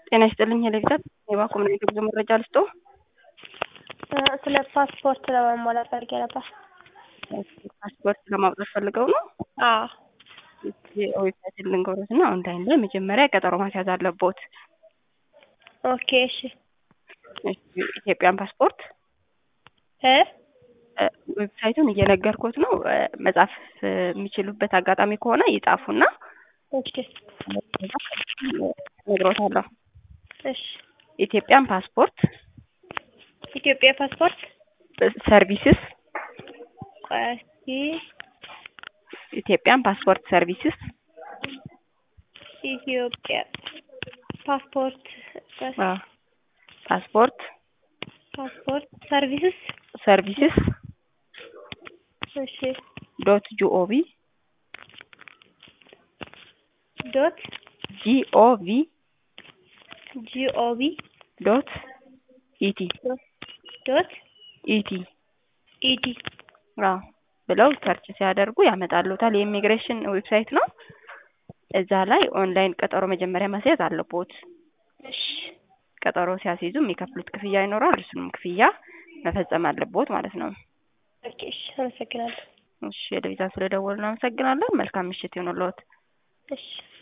ጤና ይስጥልኝ ሄሌቪዛት የባንክ ኮሚኒቲ ጉዞ መረጃ ልስጦ። ስለ ፓስፖርት ለመሟላት ፈልጌ ነበር። ፓስፖርት ለማውጣት ፈልገው ነው? አዎ ዌብሳይት ልንገሮት እና ኦንላይን ላይ መጀመሪያ ቀጠሮ ማስያዝ አለቦት። ኦኬ እሺ እሺ፣ ኢትዮጵያን ፓስፖርት እ ዌብሳይቱን እየነገርኩት ነው። መጻፍ የሚችሉበት አጋጣሚ ከሆነ ይጻፉና ኦኬ ነግሮታለሁ። እሺ ኢትዮጵያን ፓስፖርት ኢትዮጵያ ፓስፖርት ሰርቪስስ ቆይ እስኪ ኢትዮጵያን ፓስፖርት ሰርቪስስ ኢትዮጵያ ፓስፖርት አዎ፣ ፓስፖርት ፓስፖርት ሰርቪስስ ሰርቪስስ እሺ ዶት ጂኦቪ ዶት ጂኦቪ ጂኦቪ ዶት ኢቲ ዶት ኢቲ ኢዲ አዎ ብለው ሰርች ሲያደርጉ ያመጣሉታል። የኢሚግሬሽን ዌብሳይት ነው። እዛ ላይ ኦንላይን ቀጠሮ መጀመሪያ ማስያዝ አለቦት። እሺ ቀጠሮ ሲያስይዙ የሚከፍሉት ክፍያ ይኖራል። እሱንም ክፍያ መፈጸም አለቦት ማለት ነው። ኦኬ እሺ አመሰግናለሁ። እሺ የለቪዛ ስለደወሉ አመሰግናለን። መልካም ምሽት ይሁንልዎት። እሺ